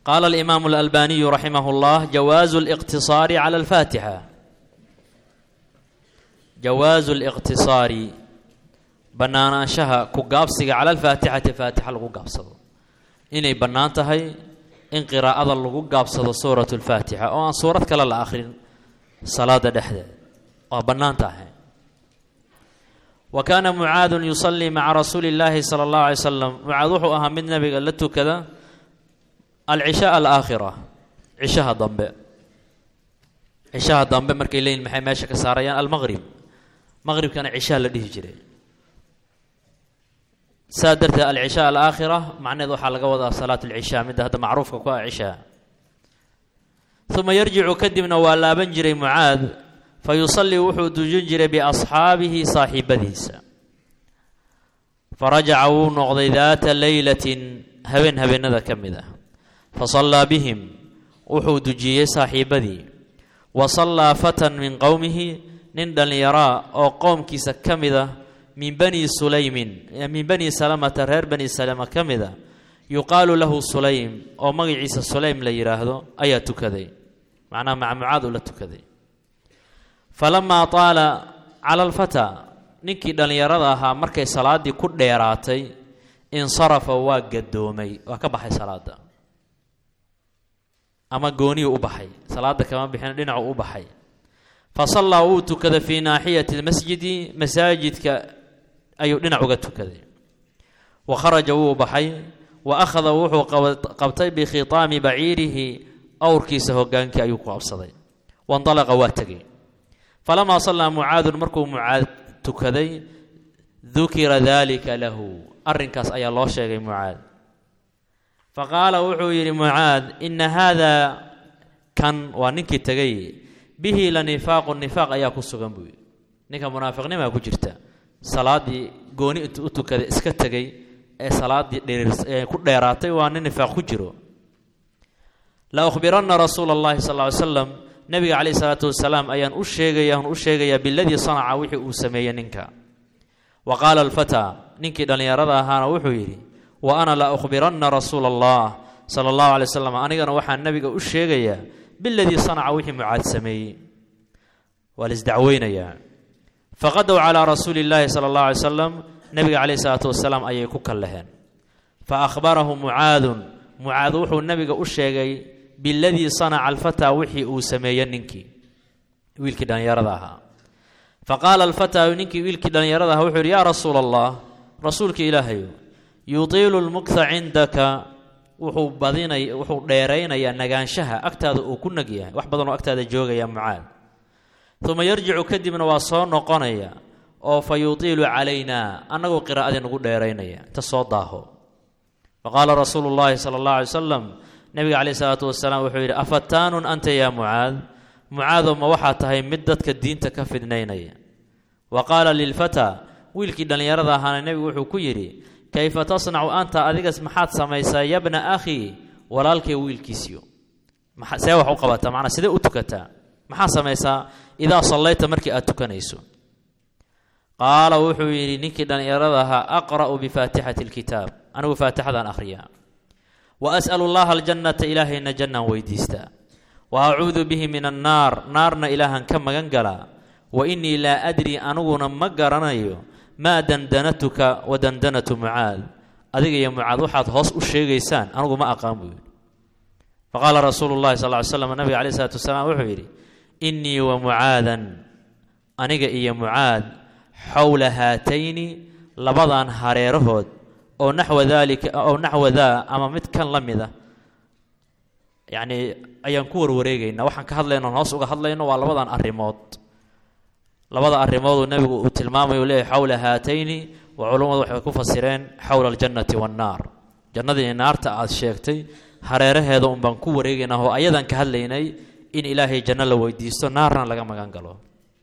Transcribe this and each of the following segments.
qaala alimaamu alalbaniyu raximah اllah jawaazu اliqtisaari cala alfaatixa jawaazu liqtisaari bannaanaanshaha ku gaabsiga cala alfaatixati faatixa lagu gaabsado inay bannaan tahay in qiraa'ada lagu gaabsado suurat lfaatixa oo aan suurad kale la akhrin salaada dhexdeed waa bannaan tahay wa kaana mucaadun yusallii maca rasuuli illaahi sala allahu alay slam mucaad wuxuu ahaa mid nabiga la tukada alcishaa alaakhira cishaha dambe cishaha dambe markay leeyihin maxay meesha ka saarayaan almaqrib maqribkana cishaha la dhihi jiray saa darteed alcishaa alaakhira macneed waxaa laga wadaa salaat alcishaa midda hadda macruufka ku ah cishaa uma yarjicu kadibna waa laaban jiray mucaad fa yusallii wuxuu dujin jiray biasxaabihi saaxiibadiisa farajaca wuu noqday daata leylatin habeen habeenada ka mid ah fa sallaa bihim wuxuu dujiyey saaxiibadii wa sallaa fatan min qowmihi nin dhallinyaraa oo qowmkiisa ka mid ah min bani sulaymin min bani salamata reer bani salama ka mid a yuqaalu lahu sulaym oo magaciisa sulaym la yidhaahdo ayaa tukaday macnaha maca mucaad uu la tukaday falamaa taala cala alfataa ninkii dhallinyarada ahaa markay salaaddii ku dheeraatay insarafa waa gadoomay waa ka baxay salaada ama gooniyuu u baxay salaada kama bixin dhinacu u baxay fa sallaa wuu tukaday fii naaxiyati lmasjidi masaajidka ayuu dhinac uga tukaday wa kharaja wuu baxay wa akhada wuxuu qabtay bikhitaami baciirihi awrkiisa hogaankii ayuu ku qabsaday waindalaqa waa tegay falamaa sallaa mucaadun markuu mucaad tukaday dukira daalika lahu arrinkaas ayaa loo sheegay mucaad fa qaala wuxuu yidhi mucaad ina haadaa kan waa ninkii tegay bihi la nifaaqu nifaaq ayaa ku sugan buu yidhi ninka munaafiqnimaa ku jirta salaaddii gooni intuu u tukaday iska tegay ee salaaddii dheee ku dheeraatay waa nin nifaaq ku jiro la ukhbiranna rasuula allahi sal ly slam nabiga calayhi salaatu wasalaam ayaan u sheegaya u sheegayaa biladii sanaca wixii uu sameeyey ninka wa qaala alfataa ninkii dhallinyarada ahaana wuxuu yidhi wa ana la ukhbiranna rasuula allah sala allahu alay wasalam anigana waxaan nabiga u sheegayaa biladii sanaca wixii mucaad sameeyey waa la isdacweynayaa faqadow calaa rasuuli illaahi sala allahu alay salam nabiga calayhi salaatu wasalaam ayay ku kallaheen fa akhbarahu mucaadun mucaad wuxuu nabiga u sheegay biladii sanaca alfataa wixii uu sameeye ninkii wiilkii dhallinyarada ahaa fa qaala alfataa ninkii wiilkii dhallinyarada ahaa wuxuu yidhi yaa rasuula allah rasuulka ilaahayo yutiilu lmukha cindaka wuxuu badinay wuxuu dheeraynayaa nagaanshaha agtaada uu ku nag yahay wax badanoo agtaada joogaya mucaad uma yarjicu kadibna waa soo noqonaya oo fa yutiilu calaynaa annagoo qiraa'adii nagu dheeraynaya inta soo daaho fa qaala rasuulu llaahi sala allah alay wasalam nabiga caleyhi salaatu wasalaam wuxuu yidhi afataanun anta yaa mucaad mucaadow ma waxaa tahay mid dadka diinta ka fidnaynaya wa qaala lilfataa wiilkii dhallinyarada ahaana nebigu wuxuu ku yidhi kayfa tasnacu anta adigas maxaad samaysaa yabna akhii walaalkay wiilkiisiyo see wax u qabataa macnaa sidee u tukataa maxaa samaysaa idaa sallayta markii aad tukanayso qaala wuxuu yidhi ninkii dhallinyarada ahaa aqra'u bifaatixati alkitaab anigu faatixadaan akhriyaa wa as'alu llaha aljannata ilaahayna jannaan weydiistaa wa acuudu bihi min annaar naarna ilaahan ka magan galaa wa innii laa adri aniguna ma garanayo maa dandanatuka wa dandanatu mucaad adiga iyo mucaad waxaad hoos u sheegaysaan anigu ma aqaan buu yidhi fa qaala rasuulu llahi sal ly slam nabiga caleyh isalaatu wasalaam wuxuu yidhi innii wa mucaadan aniga iyo mucaad xowla haatayni labadan hareerahood oo naxwa daalika oo naxwa daa ama mid kan la mid ah yacnii ayaan ku warwareegaynaa waxaan ka hadlayno hoos uga hadlayno waa labadan arrimood labada arrimooduu nebigu uu tilmaamayo leeyahy xowla haatayni waa culummadu waxay ku fasireen xowla aljannati waannaar jannadii iyo naarta aad sheegtay hareeraheeda un baan ku wareegaynaa oo ayadan ka hadlaynay in ilaahay janno la weydiisto naarna laga magan galo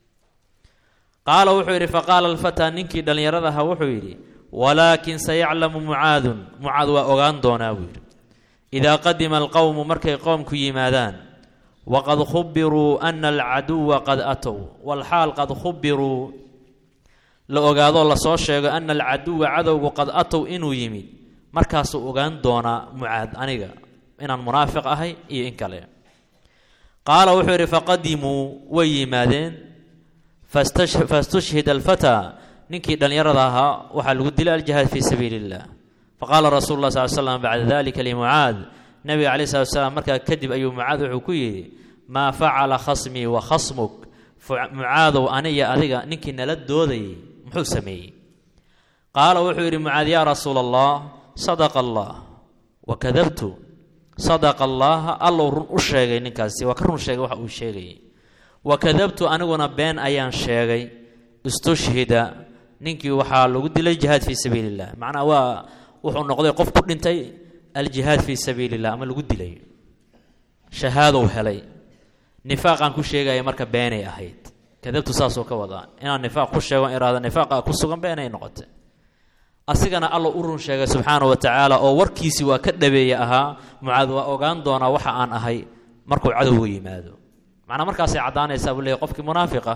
qaala wuxuu yidhi faqaala alfataa ninkii dhallinyarada ahaa wuxuu yidhi walaakin sayaclamu mucaadun mucaad waa ogaan doonaa buu yidhi idaa qadima alqowmu markay qoomku yimaadaan waqad khubiruu ana alcaduwa qad atow walxaal qad khubiruu la ogaadoo lasoo sheego ana alcaduwa cadowgu qad atow inuu yimid markaasuu ogaan doonaa mucaad aniga inaan munaafiq ahay iyo in kale qaala wuxuu yidhi faqadimuu way yimaadeen fastushhida alfataa ninkii dhallinyarada ahaa waxaa lagu dilay aljihaad fii sabiili illah faqaala rasuulu lah sal slam bacda dalika limucaad nabiga calayi slat slam markaa kadib ayuu mucaad wuxuu ku yidhi maa facala khasmii wa khasmuk mucaadow aniya adiga ninkii nala doodayay muxuu sameeyey qaala wuxuu yidhi mucaad yaa rasuula allah sadaqa allah wa kadabtu sadaqa allaha allow run u sheegay ninkaasi waa ka run sheegay waxa uu sheegayay wa kadabtu aniguna been ayaan sheegay istushhida ninkii waxaa lagu dilay jihaad fii sabiili illah macnaa waa wuxuu noqday qof ku dhintay aljihaad fii sabiili illah ama lagu dilay shahaadow helay nifaaqaan ku sheegaya marka beenay ahayd kadabtu saasoo ka wadaa inaan nifaaq ku sheego iraada nifaaqa ku sugan beenay noqotay asigana alla u run sheegay subxaana wa tacaala oo warkiisii waa ka dhabeeye ahaa mucaad waa ogaan doonaa waxa aan ahay markuu cadowga yimaado macnaa markaasay caddaanaysaa buu leeyay qofkii munaafiqa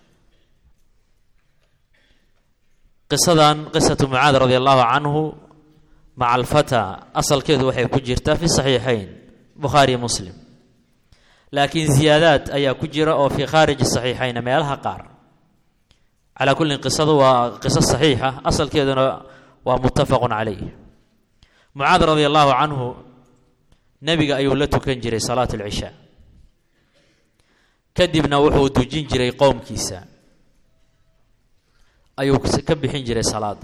qisadan qisatu mucaad radi allahu canhu maca alfata asalkeedu waxay ku jirtaa fi saxiixayn bukhaariyo muslim laakiin ziyaadaad ayaa ku jira oo fii khaariji saxiixayna meelaha qaar calaa kullin qisadu waa qiso saxiixa asalkeeduna waa muttafaqun calayh mucaad radi allahu canhu nebiga ayuu la tukan jiray salaat alcishaa kadibna wuxuu dujin jiray qowmkiisa ayuu ka bixin jiray salaada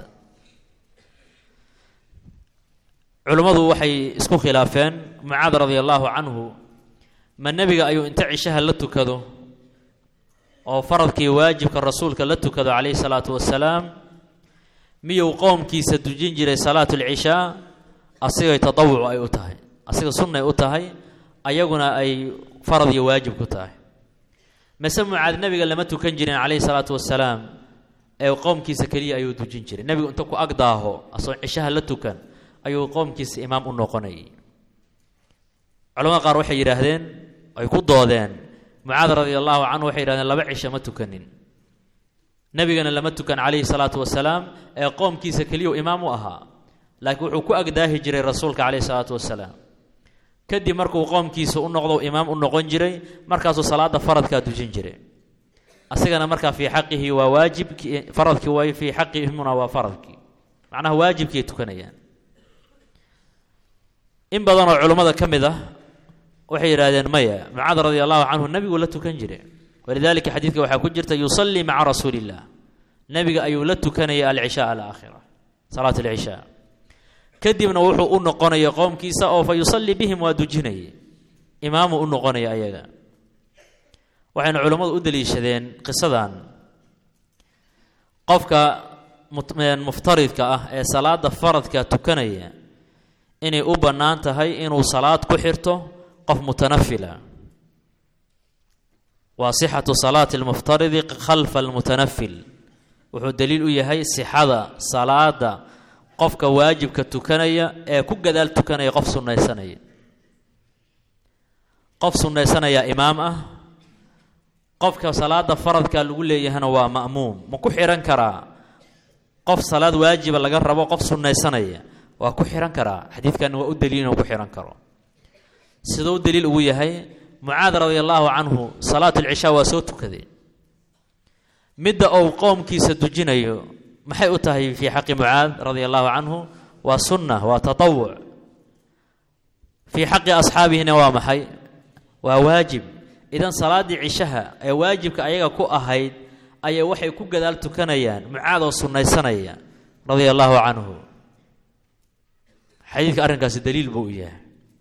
culummadu waxay isku khilaafeen mucaad radi allahu canhu ma nebiga ayuu inta cishaha la tukado oo faradkii waajibka rasuulka la tukado calayhi salaatu wasalaam miyuu qowmkiisa dujin jiray salaatu alcishaa asigay tadawuc ay u tahay asiga sunnay u tahay ayaguna ay farad iyo waajib ku tahay mase mucaad nebiga lama tukan jirin calayhi salaatu wasalaam ee qowmkiisa keliya ayuu dujin jiray nebigu inta ku agdaaho asagoo cishaha la tukan ayuu qowmkiisa imaam u noqonayay culamada qaar waxay yidhaahdeen ay ku doodeen mucaad radia allahu canhu waxay yidhahdeen laba cisho ma tukanin nebigana lama tukan calayhi salaatu wasalaam ee qoomkiisa keliyau imaam u ahaa laakiin wuxuu ku agdaahi jiray rasuulka calayhi salaatu wasalaam kadib markuu qoomkiisa u noqdo imaam u noqon jiray markaasuu salaada faradkaa dujin jiray asigana markaa fii xaqihi waa waajibkii faradkii waayo fii xaqihimuna waa faradkii macnaha waajibkiay tukanayaan in badanoo culummada ka mid ah waxay yidhaahdeen maya mucaad radi allahu canhu nebigu la tukan jiray walidalika xadiidka waxaa ku jirta yusallii maca rasuuli illah nebiga ayuu la tukanaya alcishaa alaakhira salaat alcishaa kadibna wuxuu u noqonaya qowmkiisa oo fa yusallii bihim waa dujinayay imaamuu u noqonaya ayaga waxayna culummadu u daliishadeen qisadan qofka muftaridka ah ee salaada faradka tukanaya inay u bannaan tahay inuu salaad ku xirto qof mutanafila waa sixatu salaati almuftaridi khalfa almutanafil wuxuu daliil u yahay sixada salaada qofka waajibka tukanaya ee ku gadaal tukanaya qof sunnaysanaya qof sunnaysanaya imaam ah qofka salaada faradka lagu leeyahana waa ma'muum ma ku xihan karaa qof salaad waajiba laga rabo qof sunnaysanaya waa ku xihan karaa xadiidkan waa u daliil inuu ku xihan karo siduu daliil ugu yahay mucaad radia allaahu canhu salaat alcishaa waa soo tukaday midda uu qowmkiisa dujinayo maxay u tahay fii xaqi mucaad radia allaahu canhu waa sunna waa tatawuc fii xaqi asxaabihina waa maxay waa waajib idan salaaddii cishaha ee waajibka ayaga ku ahayd ayay waxay ku gadaal tukanayaan mucaad oo sunnaysanaya radia allaahu canhu xadiidka arrinkaasi daliil buu u yahay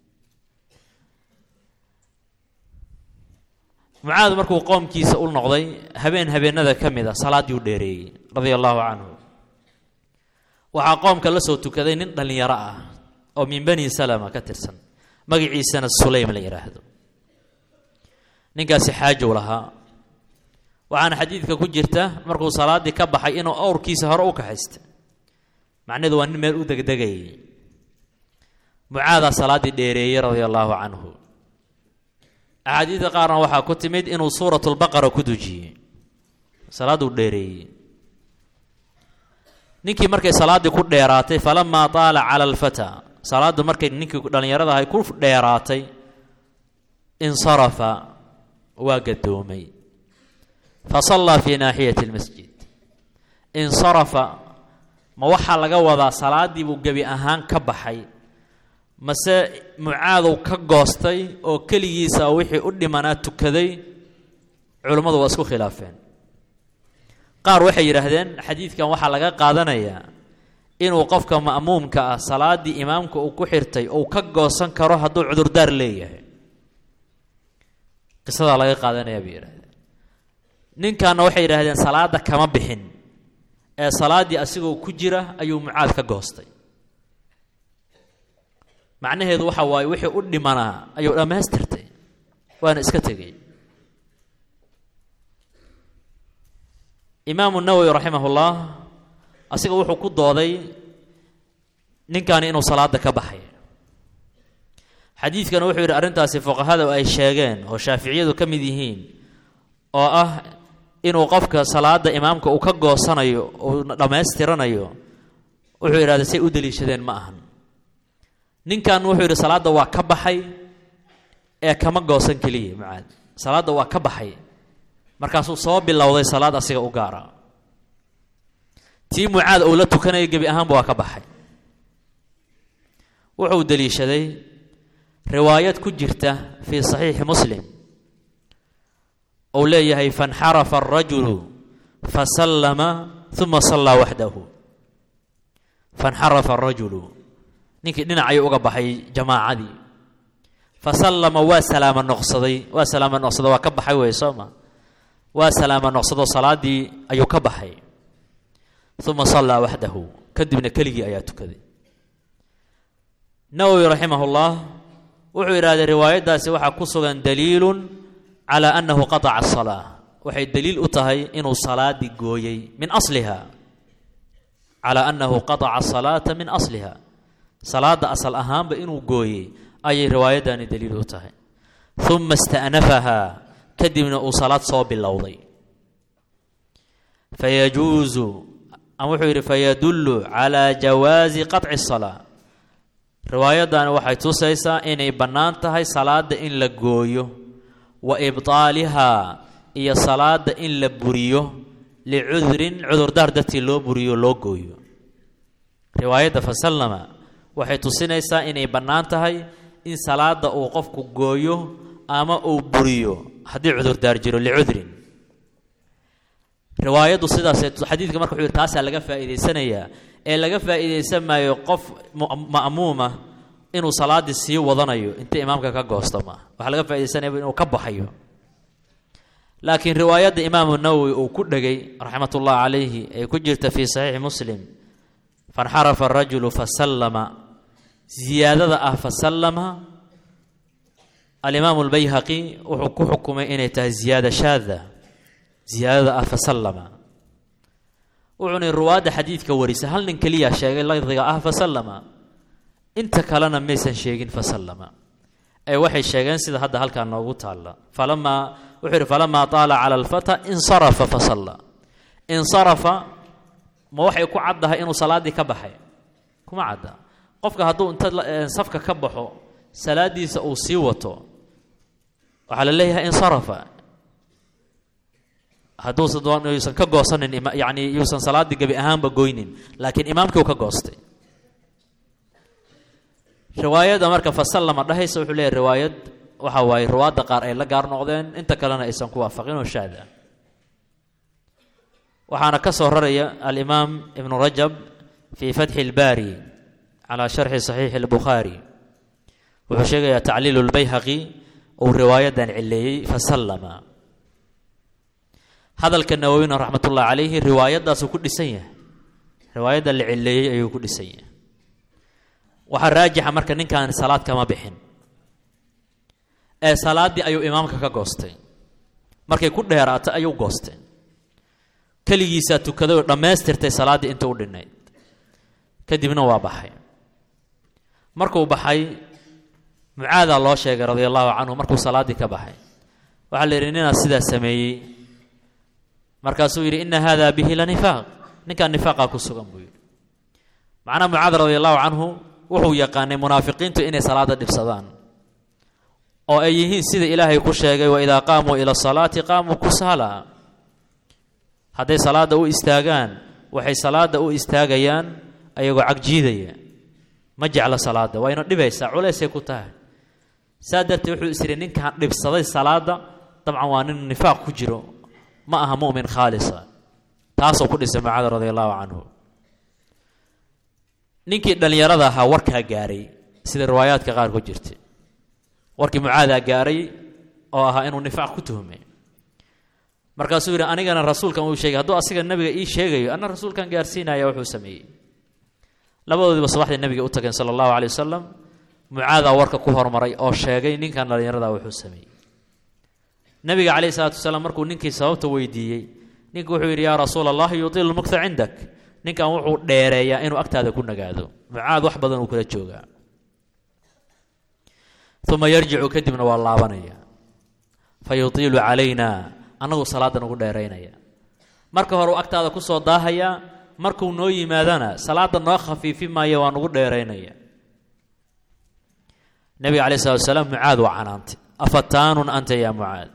mucaad markuu qoomkiisa u noqday habeen habeenada ka mid a salaaddii u dheereeyey radia allaahu canhu waxaa qoomka la soo tukaday nin dhallinyaro ah oo min bani salama ka tirsan magaciisana sulaym la yidhaahdo ninkaasi xaajow lahaa waxaana xadiidka ku jirta markuu salaaddii ka baxay inuu owrkiisa hore u kaxaysta macnaheedu waa nin meel u degdegayay mucaadaa salaaddii dheereeyey radia allaahu canhu axaadiidka qaarna waxaa ku timid inuu suuratulbaqara ku dujiyey salaadduu dheereeyey ninkii markay salaaddii ku dheeraatay falamaa taala cala alfataa salaaddu markay ninkii dhallinyarada ahay ku dheeraatay insarafa waa gadoomay fa sallaa fii naaxiyati lmasjid insarafa ma waxaa laga wadaa salaaddii buu gebi ahaan ka baxay mase mucaadow ka goostay oo keligiisa wixii u dhimanaa tukaday culummadu waa isku khilaafeen qaar waxay yidhaahdeen xadiidkan waxaa laga qaadanayaa inuu qofka ma'muumka ah salaaddii imaamka uu ku xirtay uu ka goosan karo hadduu cudurdaar leeyahay qisadaa laga qaadanayaa bay yidhahdeen ninkanna waxay yidhaahdeen salaadda kama bixin ee salaaddii asigoo ku jira ayuu mucaad ka goostay macnaheedu waxa waaye wixii u dhimanaa ayuu dhammaystirtay waana iska tegey imaamu nawowi raximahullah asiga wuxuu ku dooday ninkani inuu salaada ka baxay xadiidkana wuxuu yidhi arrintaasi fuqahada ay sheegeen oo shaaficiyadu ka mid yihiin oo ah inuu qofka salaada imaamka uu ka goosanayo uu dhammaystiranayo wuxuu yidhahda say u daliishadeen ma ahan ninkan wuxuu yidhi salaadda waa ka baxay ee kama goosan keliya mucaad salaadda waa ka baxay markaasuu soo bilowday salaad asiga u gaara tii mucaad uu la tukanaya gebi ahaanba waa ka baxay wuxuu deliishaday riwaayad ku jirta fii saxiixi muslim uu leeyahay faاnxarafa الrajulu fasallama uma sallaa waxdahu faاnxarafa الrajulu ninkii dhinac ayuu uga baxay jamaacadii fasallama waa salaamo noqsaday waa salaamo noqsaday waa ka baxay wey soo ma waa salaamo noqsadoo salaadii ayuu ka baxay uma sallaa waxdahu kadibna keligii ayaa tukaday nawowi raximah اllah wuxuu yidhahday riwaayaddaasi waxaa ku sugan daliilun calى annahu qataca asalaa waxay daliil u tahay inuu salaadii gooyey min asliha calى annahu qataca asalaata min asliha salaada asal ahaanba inuu gooyey ayay riwaayadani daliil u tahay uma ista'nafahaa kadibna uu salaad soo bilowday fayajuusu ama wuxuu yidhi fayadullu calaa jawaazi qaطci الsalaa riwaayadani waxay tusaysaa inay bannaan tahay salaada in la gooyo wa ibطaalihaa iyo salaada in la buriyo licudrin cudurdaar dartii loo buriyo loo gooyo riwaayadda fasallama waxay tusinaysaa inay bannaan tahay in salaada uu qofku gooyo ama uu buriyo haddii cudurdaar jiro licudrin riwaayaddu sidaasee xadiidka marka wuxuu yidhi taasaa laga faa'iidaysanayaa ee laga faa'iidaysan maayo qof ma'muuma inuu salaaddii sii wadanayo inta imaamka ka goosto maaha waxaa laga faaidaysanaya inuu ka baxayo laakiin riwaayadda imaamu nawowi uu ku dhegay raxmat ullah calayhi ee ku jirta fii saxiixi muslim faاnxarafa arajulu fasallama ziyaadada ah fasallama alimaamu اlbayhaqi wuxuu ku xukumay inay tahay ziyaada shaada ziyaadada ah fasallama wuxuuna ruwaadda xadiidka warisa hal nin keliya sheegay lafdiga ah fasallama inta kalena maysan sheegin fasallama ee waxay sheegeen sida hadda halkaa noogu taalla falamaa wuxuu yidhi falamaa taala cala alfata insarafa fasalla insarafa ma waxay ku caddahay inuu salaaddii ka baxay kuma cadda qofka hadduu inta safka ka baxo salaaddiisa uu sii wato waxaa la leeyahay insarafa hadduusan doon yuusan ka goosanin yacni yuusan salaaddii gebi ahaanba goynin laakiin imaamkii uu ka goostay riwaayadda marka fasallama dhahaysa wuxuu leeyahy riwaayad waxa waaye riwaadda qaar ay la gaar noqdeen inta kalena aysan ku waafaqin oo shaad ah waxaana ka soo raraya alimaam ibnu rajab fii fatxi اlbaari calaa sharxi saxiixi اlbukhaari wuxuu sheegayaa tacliilu lbayhaqi uu riwaayadan cileeyey fasallama hadalka nawowina raxmat ullahi calayhi riwaayaddaasuu ku dhisan yahay riwaayadda la cileeyey ayuu ku dhisan yahay waxaa raajixa marka ninkaan salaad kama bixin ee salaaddii ayuu imaamka ka goostay markay ku dheeraatay ayuu goostay keligiisaa tukaday oo dhammaystirtay salaaddii inta u dhinnayd kadibna waa baxay markuu baxay mucaadaa loo sheegay radia allahu canhu markuu salaaddii ka baxay waxaa la yidhi ninaa sidaa sameeyey markaasuu yidhi ina hada bihi la nifaaq ninkaan nifaaqaa ku sugan buu yidhi macnaa mucaad radia allahu canhu wuxuu yaqaanay munaafiqiintu inay salaada dhibsadaan oo ay yihiin sida ilaahay ku sheegay wa idaa qaamuu ila salaati qaamuu kusaala hadday salaadda u istaagaan waxay salaadda u istaagayaan ayagoo cagjiidaya ma jecla salaadda wayna dhibaysaa culaysay ku tahay saa darteed wuxuu is yidhi ninkan dhibsaday salaadda dabcan waa nin nifaaq ku jiro ma aha mu'min khaalisa taasuu ku dhisay mucaad radi allahu canhu ninkii dhallinyarada ahaa warkaa gaaray sida riwaayaadka qaar ku jirtay warkii mucaadaa gaaray oo ahaa inuu nifaaq ku tuhmay markaasuu yidhi anigana rasuulkan uu sheegay hadduu asiga nabiga ii sheegayo anna rasuulkan gaarsiinaya wuxuu sameeyey labadoodiiba subaxdii nabiga u tageen sala allahu calay wasalam mucaadaa warka ku hormaray oo sheegay ninkan dhallinyarada wuxuu sameeyey nabiga calayhi salaatu wasalaam markuu ninkii sababta weydiiyey ninku wuxuu yidhi yaa rasuula allah yutiilu lmukta cindak ninkan wuxuu dheereeyaa inuu agtaada ku nagaado mucaad wax badan uu kula joogaa uma yarjicu kadibna waa laabanaya fa yutiilu calayna annagu salaadda nagu dheeraynaya marka hore uu agtaada ku soo daahayaa markuu noo yimaadana salaadda noo khafiifi maayo waa nagu dheeraynaya nabiga calai salatu wasalaam mucaad waa canaantay afataanun anta yaa mucaad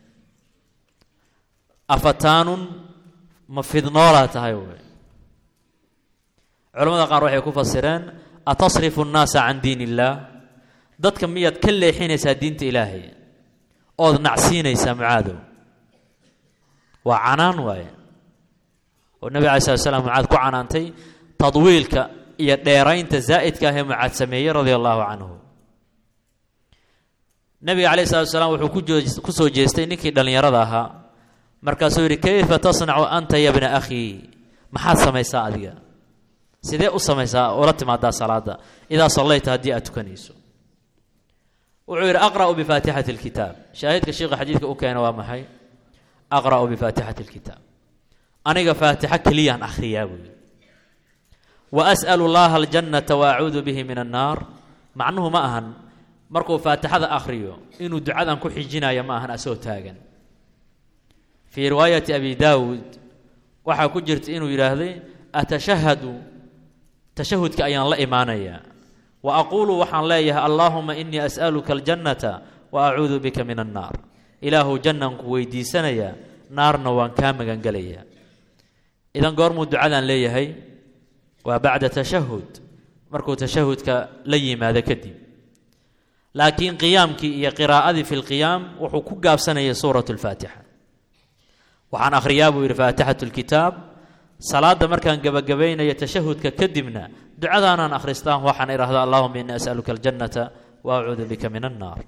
afataanun ma fidnoolaa tahay wey culamada qaar waxay ku fasireen atasrifu nnaasa can diin illaah dadka miyaad ka leexinaysaa diinta ilaahay ood nacsiinaysaa mucaadow waa canaan waaye oo nebiga alai slat slam mucaad ku canaantay tadwiilka iyo dheeraynta zaa'idka ah ee mucaad sameeyey radia allahu canhu nebiga calayh salatu salaam wuxuu ku soo jeestay ninkii dhallinyarada ahaa markaasuu yidhi kayfa tasnacu anta ya bna akhii maxaad samaysaa adiga sidee u samaysaa ula timaadaa salaada idaa sallayta haddii aad tukanayso wuxuu yidhi aqra'u bifaatixati alkitaab shaahidka sheikha xadiidka u keena waa maxay aqra'u bifaatixati alkitaab aniga faatixo keliyaan akhriyaa buu yidhi wa as'alu llaha aljannata wa acuudu bihi min annaar macnuhu ma ahan markuu faatixada akhriyo inuu ducadan ku xijinayo ma ahan asoo taagan fii riwaayati abi daawuud waxaa ku jirta inuu yidhaahday atashahadu tashahudka ayaan la imaanayaa wa aquulu waxaan leeyahay allaahuma inii as'aluka aljannata wa acuudu bika min annaar ilaahu jannaan ku weydiisanayaa naarna waan kaa magangelayaa idan goormuu ducadan leeyahay waa bacda tashahud markuu tashahudka la yimaado kadib laakiin qiyaamkii iyo qiraa'adii fi lqiyaam wuxuu ku gaabsanayay suurat lfaatixa waxaan akhriyaa buu yidhi faatixatu lkitaab salaadda markaan gebagabaynaya tashahudka kadibna ducadaanaan akhristaan waxaan idhahdaa allahuma inii as'aluka aljannata wa acuudu bika min annaar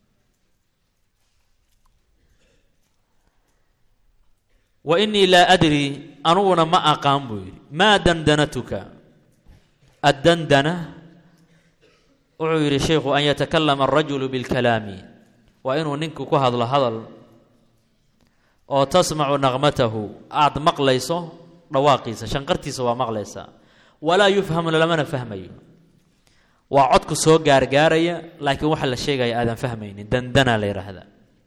wa inii laa adri anuguna ma aqaan buu yidhi maa dandanatuka addandana wuxuu yidhi sheikhu an yatakalama alrajulu bilkalaami waa inuu ninku ku hadlo hadal oo tasmacu naqmatahu aada maqlayso dhawaaqiisa shanqartiisa waa maqlaysaa walaa yufhamu lamana fahmayo waa codku soo gaargaaraya laakiin waxa la sheegaya aadan fahmaynin dandana la yidhaahdaa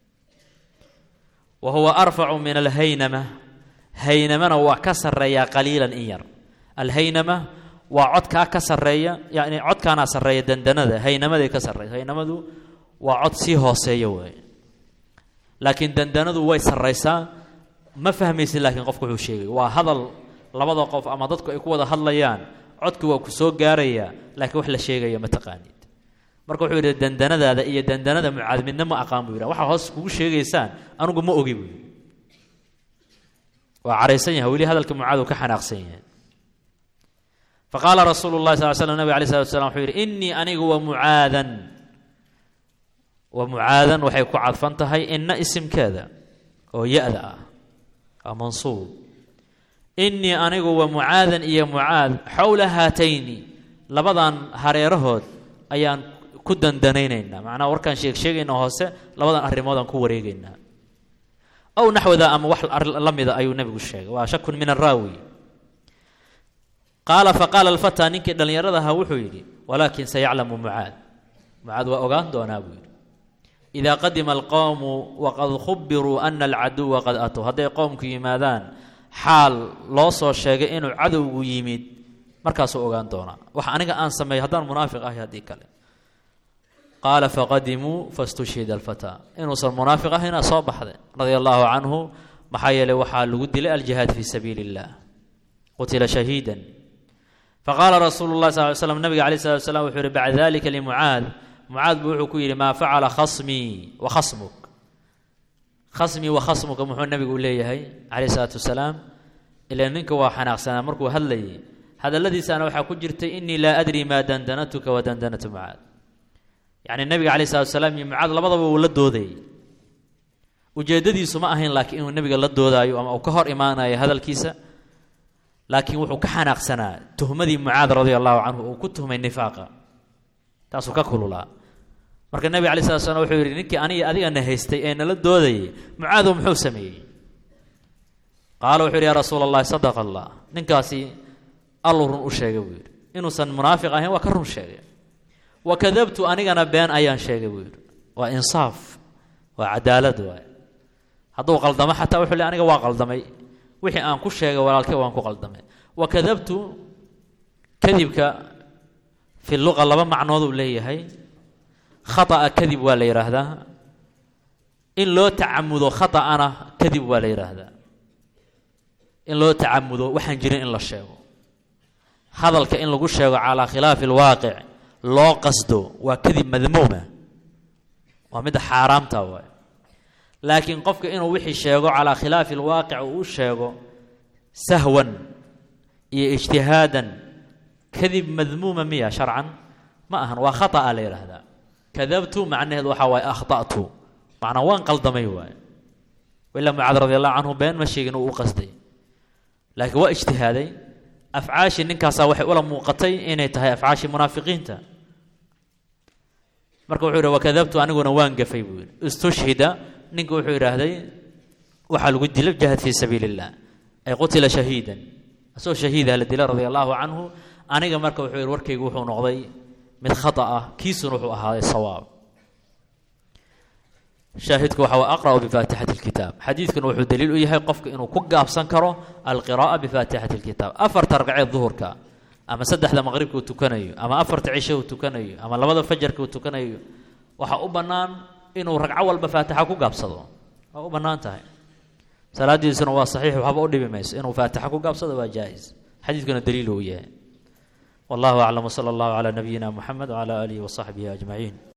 wa huwa arfacu min alhaynama haynamana waa ka sarreeyaa qaliilan in yar alhaynama waa codkaa ka sarreeya yani codkaanaa sarreeya dandanada haynamaday ka sarreysa haynamadu waa cod sii hooseeya weeye laakiin dandanadu way sarraysaa ma fahmaysid laakiin qofku wuxuu sheegay waa hadal labada qof ama dadku ay ku wada hadlayaan codki waa ku soo gaarayaa laakiin wax la sheegaya ma taqaanid marka wuxuu yidhi dandanadaada iyo dandanada mucaad midna ma aqaan buu yidhi waxaa hoos kugu sheegaysaan anugu ma ogi buu yidhi waa caraysan yahay weli hadalka mucaad uu ka xanaaqsan yahay faqaala rasuulu llahi sal slam nabig alay slatu slam wuxuu yidhi innii anigu wa mucaadan wa mucaadan waxay ku cadfan tahay inna isimkeeda oo ya-da ah waa mansuub innii anigu wa mucaadan iyo mucaad xowla haatayni labadan hareerahood ayaan ku dandanaynaynaa macnaha warkaan sheeg sheegayna hoose labadan arrimoodaan ku wareegaynaa aw naxwada ama wax la mida ayuu nebigu sheegay waa shakun min araawi qaala faqaala alfataa ninkii dhallinyarada ahaa wuxuu yidhi walaakin sayaclamu mucaad mucaad waa ogaan doonaa buu yidhi idaa qadima alqowmu waqad khubiruu ana alcaduwa qad atuu hadday qowmku yimaadaan xaal loo soo sheegay inuu cadowgu yimid markaasuu ogaan doonaa wax aniga aan sameeyo haddaan munaafiq ahay haddii kale qaala faqadimuu fastushhida alfataa inuusan munaafiq ahayna soo baxday radia allaahu canhu maxaa yeelay waxaa lagu dilay aljihaad fii sabiili illah qutila shahiidan faqaala rasuulu llahi sal ly slam nabiga alay slat slam wuxuu yihi bacda dalika limucaad mucaad buu wuxuu ku yidhi maa facala khasmii wa khasmuk khasmii wa khasmuka muxuu nabigu leeyahay calayh isalaatu wasalaam ilaa ninka waa xanaaqsanaa markuu hadlayay hadalladiisaana waxaa ku jirtay inii laa adri maa dandanatuka wa dandanatu mucaad yacni nabiga calay salatu wasalaam iyo mucaad labadaba uu la doodayay ujeeddadiisu ma ahayn laakiin inuu nebiga la doodaayo ama uu ka hor imaanayo hadalkiisa laakiin wuxuu ka xanaaqsanaa tuhmadii mucaad radia allahu canhu uu ku tuhmay nifaaqa taasuu ka kululaa marka nebiga alay slat slam wuxuu yidhi ninkii aniga adigana haystay ee nala doodayay mucaadow muxuu sameeyey qaala wuxuu yidhi yaa rasuula allahi sadaqa allah ninkaasi alluu run u sheegay buu yidhi inuusan munaafiq ahayn waa ka run sheegay wa kadabtu anigana been ayaan sheegay buu yidhi waa insaaf waa cadaalad waay hadduu qaldamo xataa wuxuu le aniga waa qaldamay wixii aan ku sheegay walaalkay waan ku qaldamay wa kadabtu kadibka fi luqa laba macnood uu leeyahay khata'a kadib waa la yidhaahdaa in loo tacamudo khata'ana kadib waa la yidhaahdaa in loo tacamudo waxaan jirin in la sheego hadalka in lagu sheego calaa khilaafi alwaaqic loo qasdo waa kadib madmuuma waa midda xaaraamta waay laakiin qofka inuu wixii sheego calaa khilaafi alwaaqic uu u sheego sahwan iyo ijtihaadan kadib madmuuma miya sharcan ma ahan waa khata'a la yidhaahdaa kadabtu macnaheedu waxaa waaye akhta'tu macnaa waan qaldamay waaye ilaa mucaad radi allahu canhu been ma sheegin uu u qasday laakiin waa ijtihaaday afcaashii ninkaasaa waxay ula muuqatay inay tahay afcaashii munaafiqiinta marka wuxuu yidhi wakadabtu aniguna waan gafay buu yidhi istushhida ninka wuxuu yidhaahday waxaa lagu dilay jahad fii sabiili illah ay qutila shahiidan asagoo shahiidah la dila radia allahu canhu aniga marka wuxuu yidhi warkaygu wuxuu noqday mid khata ah kiisuna wuxuu ahaaday sawaab shaahidku waxa waa aqra'u bifaatixati lkitaab xadiidkuna wuxuu daliil u yahay qofka inuu ku gaabsan karo alqira'a bifaatixati lkitaab afarta ragceed duhurka ama saddexda maqribka uu tukanayo ama afarta cisho uu tukanayo ama labada fajarka uu tukanayo waxaa u bannaan inuu ragco walba faatixa ku gaabsado waa u bannaan tahay salaadiisuna waa saxiix waxba u dhibi mayso inuu faatixa ku gaabsado waa jaa-is xadiidkuna daliil uu yahay wallahu aclam wsala allahu calaa nabiyina muxamed wcala aalihi wasaxbihi ajmaciin